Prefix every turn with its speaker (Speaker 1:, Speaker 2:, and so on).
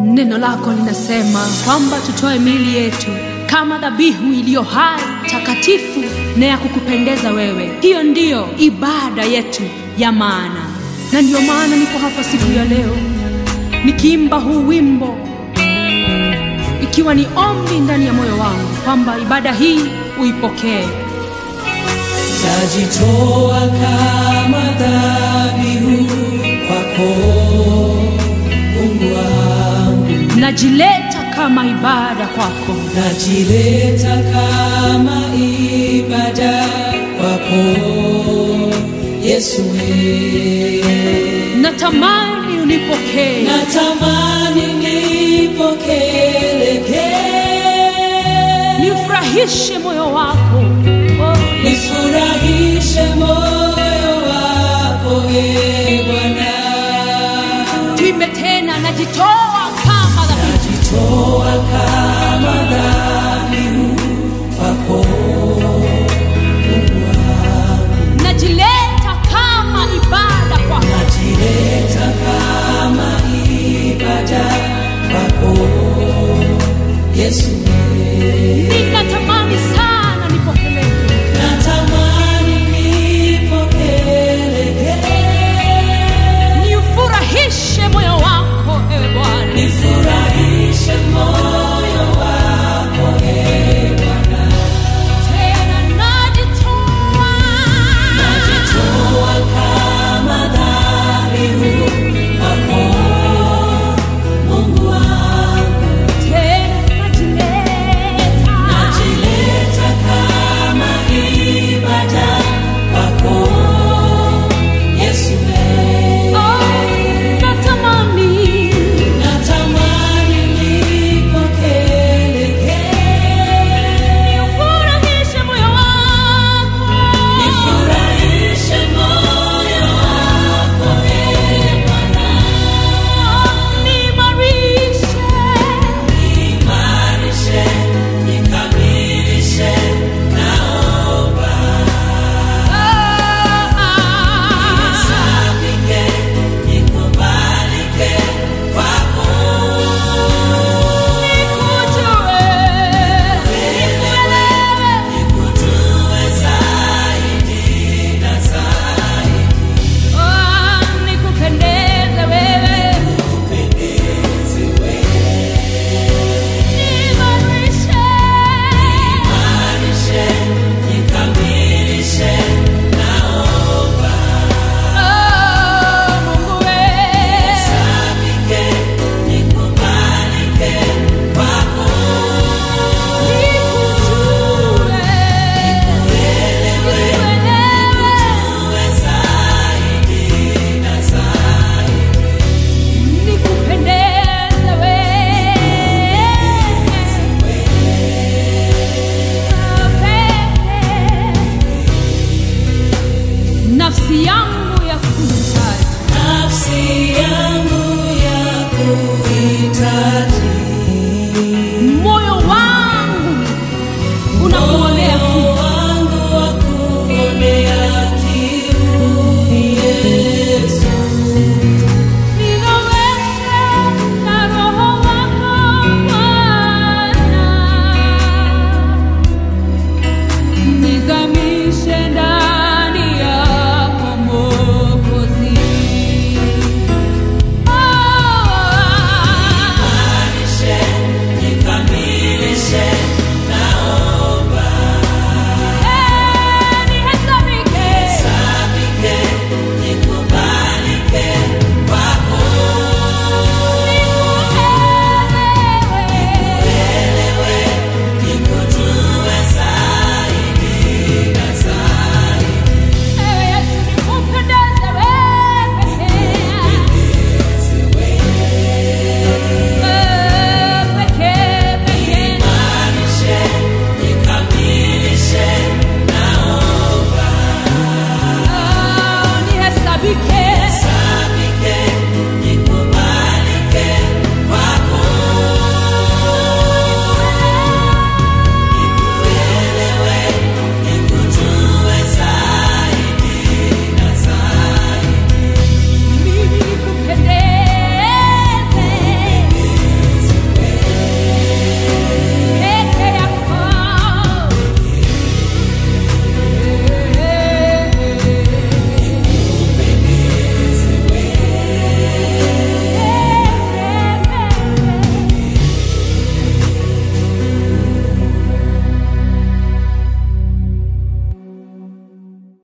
Speaker 1: Neno lako linasema kwamba tutoe miili yetu kama dhabihu iliyo hai, takatifu na ya kukupendeza wewe. Hiyo ndiyo ibada yetu ya maana, na ndiyo maana niko hapa siku ya leo nikiimba huu wimbo, ikiwa ni ombi ndani ya moyo wangu kwamba ibada hii uipokee.
Speaker 2: Najitoa kama dhabihu kwako Mungu wangu,
Speaker 1: Najileta kama ibada kwako,
Speaker 2: najileta kama ibada kwako Yesu, we.
Speaker 1: natamani unipokee,
Speaker 2: natamani nipokee,
Speaker 1: nifurahishe moyo wako oh,
Speaker 2: nifurahishe moyo wako e Bwana.
Speaker 1: tuimbe tena, najitoa kama dhabihu
Speaker 2: Najitoa kama